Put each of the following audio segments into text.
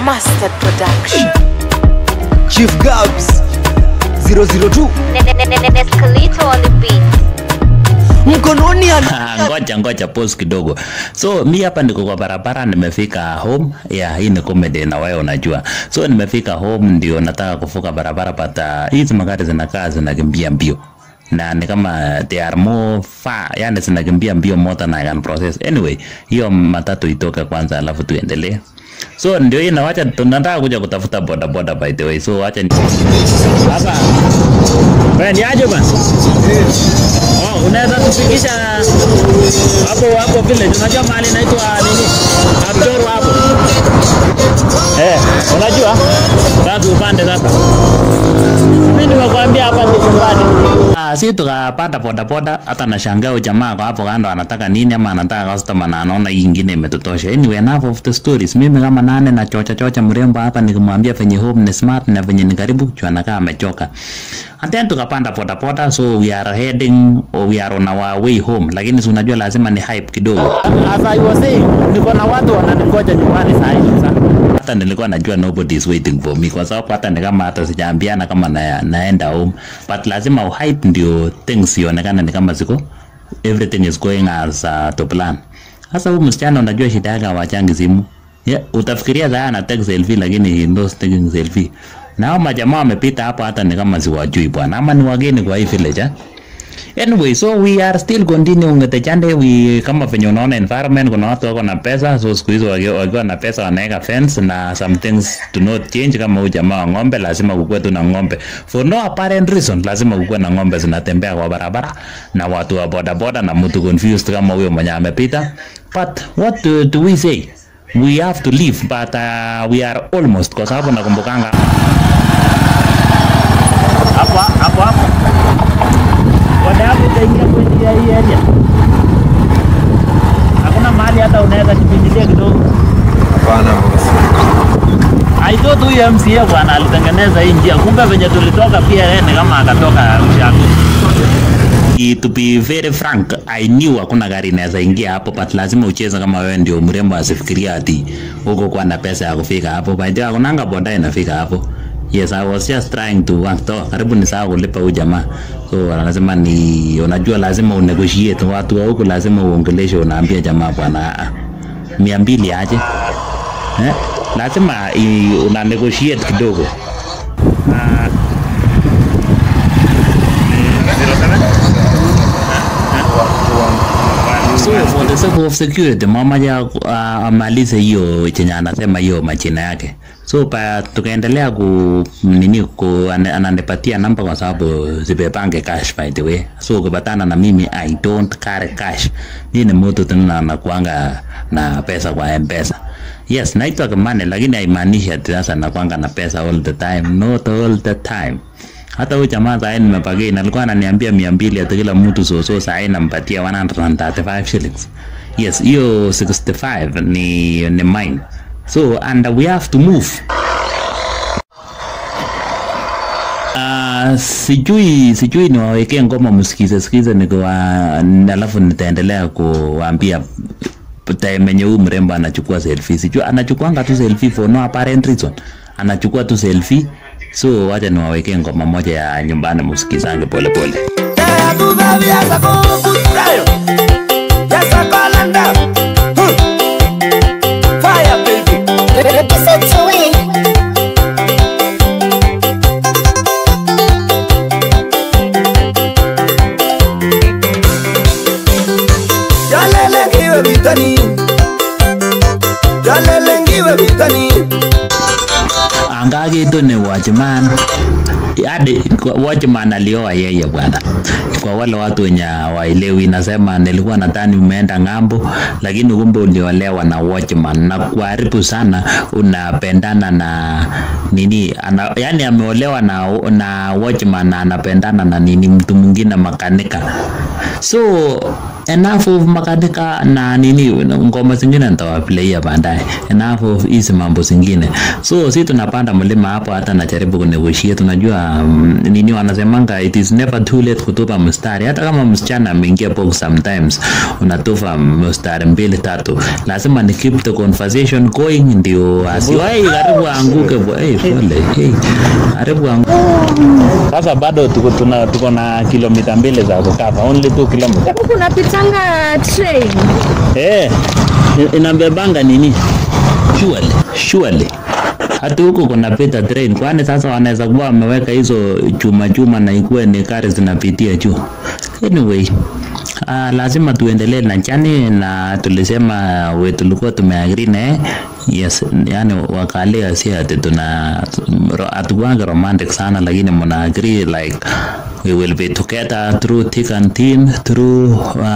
Mustard Production. Chief Gabs 002 Escalito on the beat. mkononi ana Ah, ngoja ngoja pause kidogo so mi hapa niko kwa barabara nimefika home yeah, hii ni comedy na wewe unajua so nimefika home ndio nataka kuvuka barabara but uh, hizi magari zinakaa zinakimbia mbio na ni kama they are more far yani zinakimbia mbio more than I can process anyway hiyo matatu itoke kwanza alafu tuendelee so ndio hii na wacha tunataka kuja kutafuta boda boda by the way so wacha ni hapa wewe ni aje bana Oh, unaweza tufikisha hapo hapo village. Unajua mahali inaitwa nini? Abdoro hapo. Eh, unajua? Sasa upande sasa. Mimi nimekuambia hapa ni nyumbani. Ah, si tukapanda boda boda hata nashangaa huyu jamaa kwa hapo kando anataka nini ama anataka customer na anaona hii ingine imetutosha. Anyway, enough of the stories. Mimi kama nane na chocha chocha mrembo hapa nikimwambia venye home ni smart na venye ni karibu juu anakaa amechoka. And then tukapanda boda boda so we are heading or we are on our way home. Lakini si unajua lazima ni hype kidogo. As I was saying, niko na watu wananingoja nyumbani saa hizi sasa hata nilikuwa najua nobody is waiting for me kwa sababu hata ni kama hata sijaambiana kama na, naenda home but lazima uhype ndio things ionekane ni kama ziko everything is going as uh, to plan sasa huyu msichana unajua shida yake hawachangi simu yeah, utafikiria saa ana take selfie lakini he knows taking selfie na hao majamaa wamepita hapa hata ni kama siwajui bwana ama ni wageni kwa hii village eh? Anyway, so we are still continuing with the journey. We kama venye unaona environment, kuna watu wako na pesa, so siku hizo wakiwa wakiwa na pesa wanaweka fence na some things do not change. Kama huyu jamaa wa ng'ombe, lazima kukuwe tu na ng'ombe for no apparent reason, lazima kukuwe na ng'ombe zinatembea kwa barabara na watu wa boda boda na mtu confused kama huyo mwenye amepita. But what do, do we say? We have to leave but uh, we are almost, kwa sababu nakumbukanga hapo hapo hapo boda yako itaingia kwenye ya hii area. Hakuna mahali hata unaweza kipindilia kidogo. Hapana boss. I thought huyu MCA bwana alitengeneza hii njia, kumbe venye tulitoka pia yeye ni kama akatoka ushago. To be very frank, I knew hakuna gari inaweza ingia hapo, but lazima ucheze kama wewe ndio mrembo, asifikiria ati huko kwa na pesa ya kufika hapo. By the way, hakunanga boda inafika hapo. Yes, I was just trying to work to. Karibu ni sawa kulipa huyu jamaa. So lazima ni unajua lazima unegotiate watu wa huko lazima uongeleshe unaambia jamaa bwana ah, mia mbili aje. Eh? Lazima i, una negotiate kidogo. Ah, So for the sake of security mama ya uh, amalize hiyo chenye anasema hiyo majina yake. So pa tukaendelea ku nini ku ane- ananipatia namba kwa sababu zibepange cash by the way. So ukipatana na mimi I don't carry cash. Mimi ni mtu tena nakuanga na pesa kwa M-Pesa. Yes, naitwa Kimani lakini haimaanishi ati sasa nakuanga na pesa all the time. Not all the time hata huyu jamaa saa hii nimepagei alikuwa ananiambia mia mbili ati kila mtu soso saa hii nampatia 135 shillings yes hiyo 65 ni ni mine so and we have to move Uh, sijui sijui niwawekee ngoma msikize sikize nikiwa alafu nitaendelea kuwaambia time yenye huyu mrembo anachukua selfie sijui anachukuanga tu selfie for no apparent reason anachukua tu selfie so wacha niwawekee ngoma moja ya nyumbani msikizange polepole Listen to it. Jalelengiwe vitani. Jalelengiwe vitani. angakitu ni watchman hadi kwa- watchman alioa yeye bwana kwa wale watu wenye waelewi nasema nilikuwa nadhani umeenda ng'ambo lakini kumbe uliolewa na watchman na kuharibu sana unapendana na nini ana, yani ameolewa na, na watchman na anapendana na nini mtu mwingine makanika so enough of makanika na nini ngoma zingine nitawaplaya baadaye enough of hizi mambo zingine so si tunapanda mlima hapo hata najaribu kunegotiate tunajua um, nini wanasemanga it is never too late kutupa mstari hata kama msichana ameingia box sometimes unatupa mstari mbili tatu lazima ni keep the conversation going ndio asiwai karibu aanguke bo- hey, pole hey, karibu aanguke sasa bado tuko, tuna, tuko na kilomita mbili za kukava only 2 kilometers Huku kunapitanga train. Eh, i- inabebanga nini? Surely, surely. Hata huko kuna pita train, kwani sasa wanaweza kuwa wameweka hizo chuma chuma na ikuwe ni gari zinapitia juu. Anyway, uh, lazima tuendelee na chani na tulisema we tulikuwa tumeagri naye yes, yani wakalia si ati tuna hatukuanga romantic sana, lakini mna agree like we will be together through thick and thin through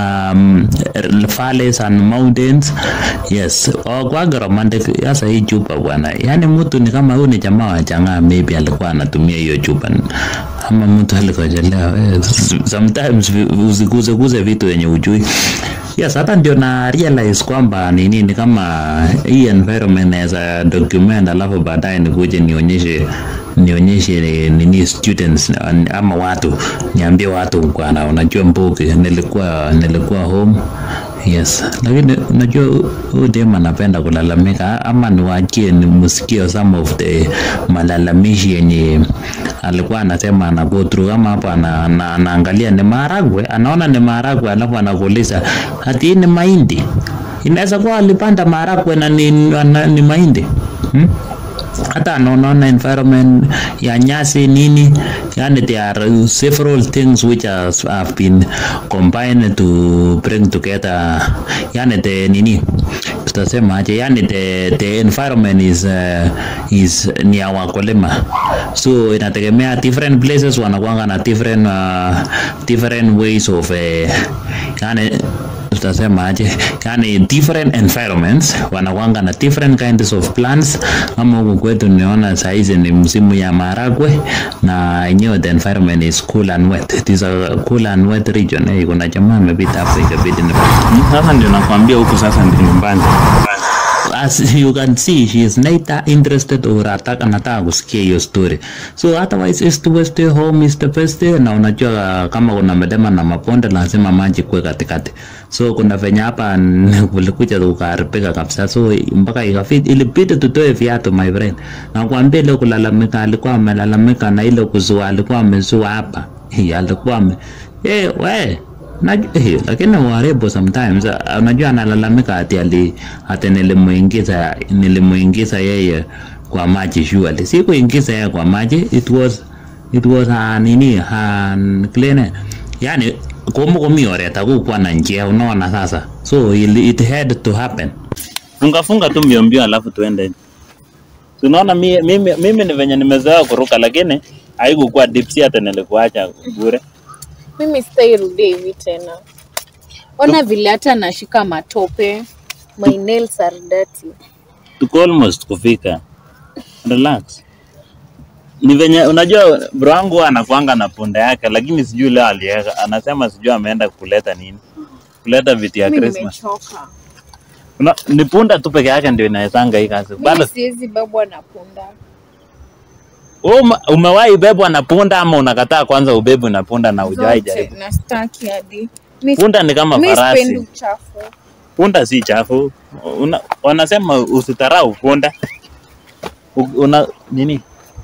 um, valleys and mountains yes kwaga romantic sasa hii chupa bwana yani mtu ni kama huyu ni jamaa wa changaa maybe alikuwa anatumia hiyo chupa ama mtu alikojelewa eh, sometimes vi- usiguzeguze vitu yenye ujui yes hata ndio na realize kwamba nini ni kama hii environment naweza document alafu baadaye nikuje nionyeshe nionyeshe nini students ama watu niambie watu bwana unajua mbuki nilikuwa nilikuwa home yes lakini unajua huyu dem anapenda kulalamika ama niwachie nimsikie some of the malalamishi yenye alikuwa anasema ana go through ama hapa ana, ana, anaangalia ni maharagwe anaona ni maharagwe alafu anakuuliza hati hii ni mahindi inaweza kuwa alipanda maharagwe na ni, na, ni mahindi hmm? hata anaona environment ya nyasi nini yani there are several things which has, have been combined to bring together yani the nini tutasema aje yani the, the environment is uh, is ni ya wakulima so inategemea different places wanakuanga na different uh, different ways of uh, yani tutasema aje yani different environments wanakwanga na different kinds of plants kama huku kwetu niona saizi ni msimu ya maharagwe na yenyewe the environment is cool and wet it is a cool and wet region hey, kuna jamaa amepita hapo ikabidi ni sasa ndio nakwambia huku sasa ndio nyumbani as you can see she is neither interested or ataka anataka kusikia hiyo story so otherwise east west home is the best na unajua kama kuna milima na maponde lazima maji kuwe katikati so kuna venye hapa n- kulikuja kukaribika kabisa so mpaka ikafiti ilibidi tutoe viatu my friend na kuambia ile kulalamika alikuwa amelalamika na ile kuzua alikuwa amezua hapa Hii, alikuwa ame eh we Naj- eh, lakini waribu sometimes uh, unajua analalamika ati ali ati nilimuingiza nilimuingiza yeye kwa maji surely si kuingiza yeye kwa maji it was it was uh, nini uh, clean yani komo komi oret akukuwa na njia unaona sasa so it, it had to happen funga funga tu mbio mbio alafu tuende So, unaona mi- mimi, mimi ni venye nimezoea kuruka lakini haikukuwa deep sea hata nilikuacha bure Mimi sitairudia hivi tena. Ona vile hata nashika matope. My nails are dirty. tuko almost kufika relax ni venye unajua bro wangu anakuanga na punda yake lakini sijui leo aliweka anasema sijui ameenda kuleta nini kuleta vitu ya Mimi Christmas nimechoka. Una, ni punda tu peke yake ndio inawezanga hii kazi bado Mimi siwezi bebwa na punda. wewe ume- umewahi bebwa na punda ama unakataa kwanza ubebwe na punda na hujawahi Zote jaribu na staki hadi. Mi- punda ni kama mi sipendi farasi uchafu. punda si chafu una, wanasema usitarau punda U- una nini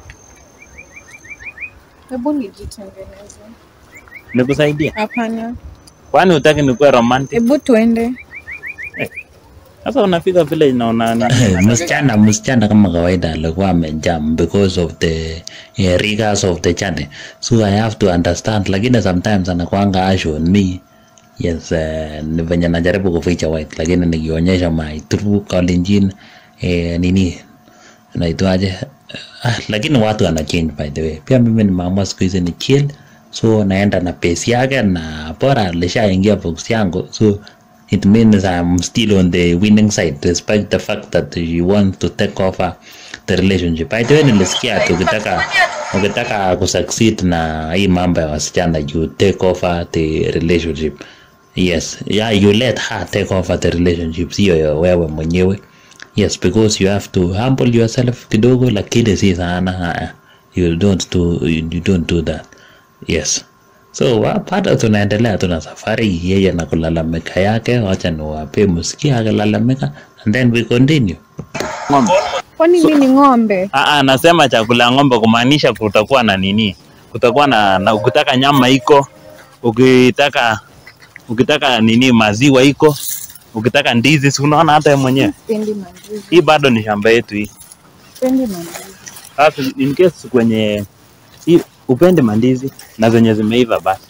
Hebu nijitengeneze. nikusaidia Hapana. kwani utaki nikuwe romantic Hebu tuende. Sasa unafika vile naona msichana msichana kama kawaida alikuwa amejam because of the yeah, rigors of the journey so I have to understand, lakini sometimes anakuanga ash on me yes, uh, ni venye najaribu kuficha white, lakini nikionyesha my true Kalenjin eh, nini naitwaje ah, lakini watu wana change by the way. Pia mimi nimeamua siku hizi ni chill, so naenda na pace yake, na bora alishaingia box yangu so it means I'm still on the winning side despite the fact that you want to take over the relationship. By the way, nilisikia ati ukitaka ukitaka kusucceed na hii mambo ya wasichana you take over the relationship. yes yeah you let her take over the relationship sio ya wewe mwenyewe yes because you have to humble yourself kidogo lakini si sana uh, you don't do you, you don't do that yes so wa- bado tunaendelea tuna safari yeye na kulalamika yake wacha niwape msikia akilalamika and then we continue Kwani mi ni ng'ombe? Aa, nasema chakula ya ng'ombe kumaanisha kutakuwa na nini, kutakuwa na, na ukitaka nyama iko, ukitaka ukitaka nini maziwa iko, ukitaka ndizi, si unaona hata wewe mwenyewe. Sipendi mandizi. Hii bado ni shamba yetu hii. Sipendi mandizi. Sasa in case kwenye hii upende mandizi na zenye zimeiva basi,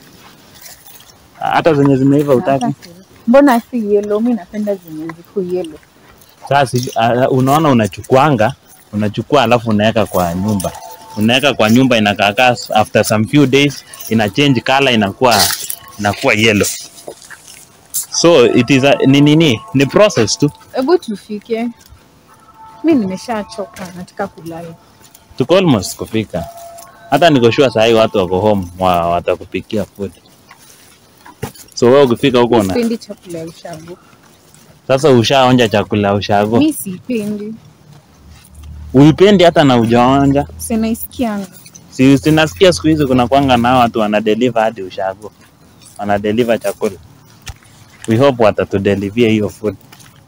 hata zenye zimeiva utaki. Mbona si yellow? Mi napenda zenye ziko yellow. Sasa uh, unaona unachukuanga unachukua alafu unaweka kwa nyumba unaweka kwa nyumba inakaakaa after some few days ina change color inakuwa inakuwa yellow so it is a, ni nini ni process tu Hebu tufike. Mi nimeshachoka, nataka kulala. tuko almost kufika hata niko sure saa hii watu wako home wa, watakupikia food so wewe ukifika huko una Sipendi chakula ya ushago. sasa ushaonja chakula ushago Mi sipendi, uipendi hata na ujaonja sinaisikianga. si sinasikia siku hizi kuna kwanga nao watu wanadeliver hadi ushago wanadeliver chakula we hope watatudelivia hiyo food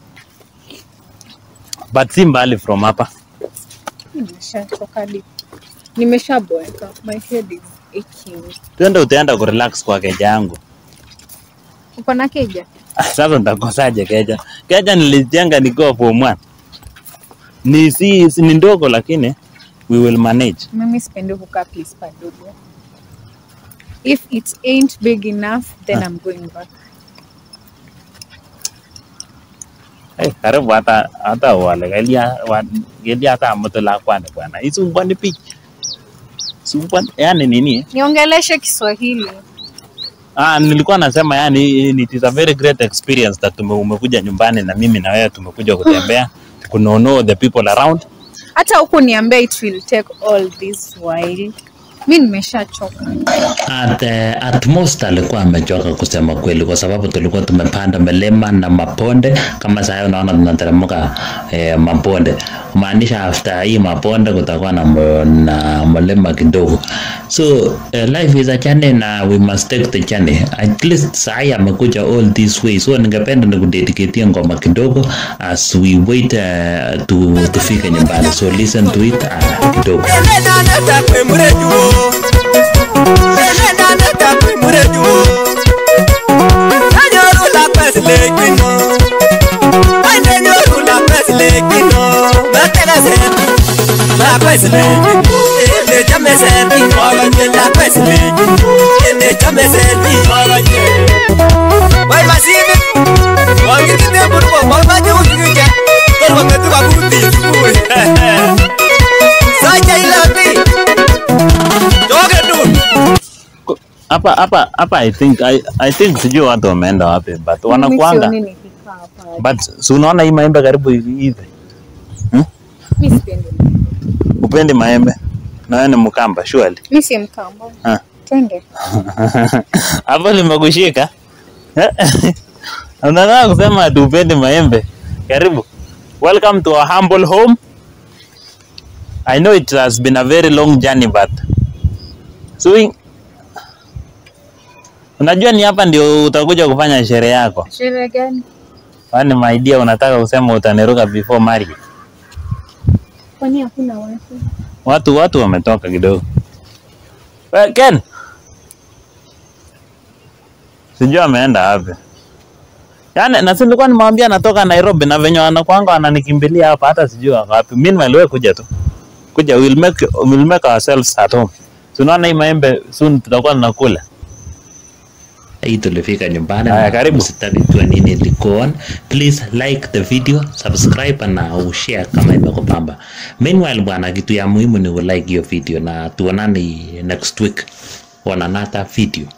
but si mbali from hapa Mi nimeshachoka hadi nimeshaboeka. My head is aching. twende utaenda kurelax kwa keja yangu Uko na keja? Ah, sasa nitakosaje keja keja nilijenga nikiwa form one ni si, si ni ndogo lakini we will manage Mimi sipendi kukaa place padogo. If it ain't big enough, then I'm going back. hey, karibu hata hata wale gelia wa- gelia hata amutu lakwani bwana isumbwani pich sumbwani yani nini Niongeleshe Kiswahili. Ah, nilikuwa nasema yani it is a very great experience that tume, umekuja nyumbani na mimi na wewe tumekuja kutembea kuno know the people around. Hata huku niambia it will take all this while. Mi nimeshachoka. at, uh, at most alikuwa amechoka kusema kweli, kwa sababu tulikuwa tumepanda milima na maponde. Kama sasa unaona tunateremka eh, maponde, kumaanisha after hii maponde kutakuwa na, mo- na mlima kidogo. So uh, life is a journey na we must take the journey. At least sai amekuja all this way, so ningependa nikudedicatea ngoma kidogo as we wait uh, to tufike nyumbani, so listen to it uh, kidogo. Ko- Hapa hapa hapa I think I, I think sijui watu wameenda wapi but wanakuanga Mimi sioni nikikaa hapa. but si unaona hii maembe karibu hivi hivi. Mi sipendi. Upendi maembe? Na wewe ni Mkamba surely. Mi si Mkamba. Ah. Twende. Hapo limekushika. Unataka kusema ati upendi maembe? Karibu. Welcome to our humble home. I know it has been a very long journey but so Unajua ni hapa ndio utakuja kufanya sherehe yako. Sherehe gani? Kwani my dear unataka kusema utaniruka before marriage? Kwani hakuna watu? Watu watu wametoka kidogo. We, Ken. Sijui ameenda wapi. Yaani na si nilikuwa nimwambia natoka Nairobi na venye wanakwanga wananikimbilia hapa hata sijui wako wapi. Meanwhile wewe kuja tu. Kuja we'll make we'll make ourselves at home. So unaona hii maembe soon tutakuwa tunakula. hii tulifika nyumbani Haya, na karibu. msitaki jua nini liko on please like the video subscribe na ushare kama imekupamba meanwhile bwana kitu ya muhimu ni ulike hiyo video na tuonane next week on another video